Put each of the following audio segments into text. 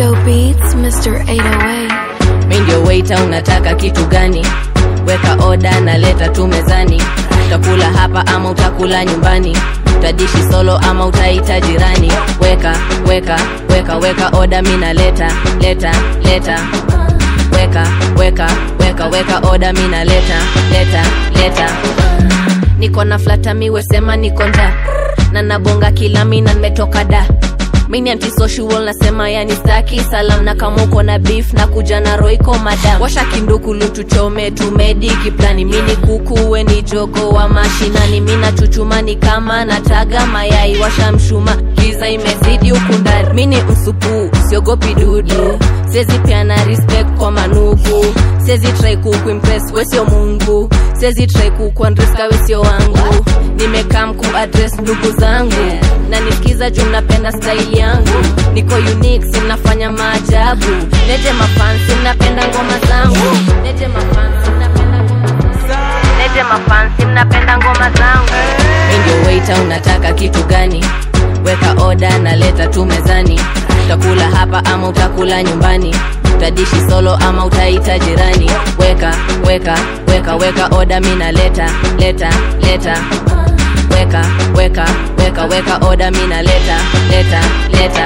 Rico Beats, Mr. 808. mi ndio waiter unataka kitu gani weka oda na leta tu mezani utakula hapa ama utakula nyumbani utadishi solo ama utaita jirani weka weka weka weka oda mi naleta leta leta weka weka weka weka oda mi naleta leta leta niko na flatamiwe sema niko nda na nabonga kila mina nimetoka da mini antisocial nasema yani staki salam na kama uko na beef na kuja na roiko madam washa kindukulu tuchome tumedi kiplani mini kukuwe ni jogo wa mashinani mina chuchumani kama nataga mayai washa mshuma giza imezidi huku ndani mini msupu siogopi dudu sezi piana respect kwa manuku sezi try kukuimpress wesio mungu sezi try kukuandreska wesio wangu nimekaa mku address ndugu zangu na nisikiza juu napenda style yangu niko unique sinafanya maajabu lete mafansi mnapenda ngoma zangu lete mafansi mnapenda ngoma lete mafansi mnapenda ngoma zangu mi ndio waiter unataka kitu gani weka oda na leta tu mezani utakula hapa ama utakula nyumbani utadishi solo ama utaita jirani weka weka weka weka oda mi naleta leta leta weka weka weka weka oda mi naleta leta leta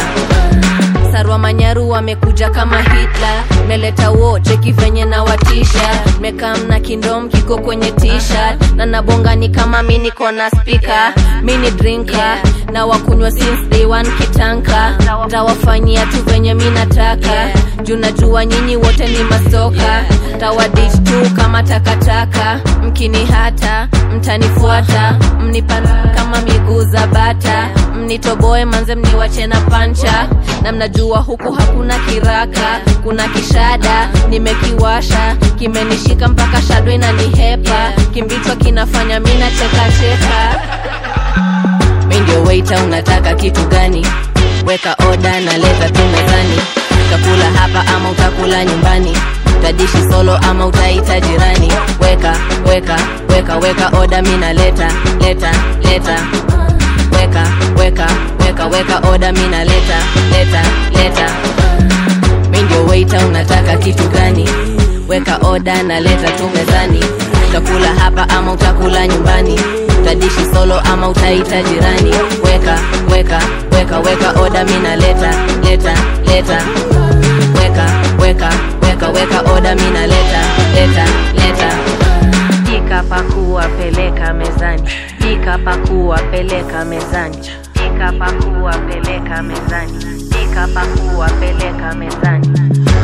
sarwa manyaru wamekuja kama hitla meleta wote kivenye na watisha mekam na kindom kiko kwenye tishat na nabonga ni kama mi niko na spika mi ni drinka na wakunywa since day one kitanka tawafanyia tu venye mi nataka juu najua nyinyi wote ni masoka tawadich tu kama takataka mkini hata mtanifuata mnipana kama miguu za bata mnitoboe manze mniwache na pancha na mnajua huku hakuna kiraka kuna kishada nimekiwasha kimenishika mpaka shado inanihepa kimbichwa kinafanya mi nachekacheka mi ndio waiter unataka kitu gani weka oda na leta tu mezani utakula hapa ama utakula nyumbani utadishi solo ama utaita jirani weka weka weka weka oda mi naleta leta leta weka weka weka weka oda mi naleta leta leta mi ndio waiter unataka kitu gani weka oda na leta tu mezani utakula hapa ama utakula nyumbani utadishi solo ama utaita jirani weka weka weka weka oda mi naleta leta leta weka weka weka weka oda mi naleta leta leta pika pakua peleka mezani pika pakua peleka mezani pika pakua peleka mezani pika pakua peleka mezani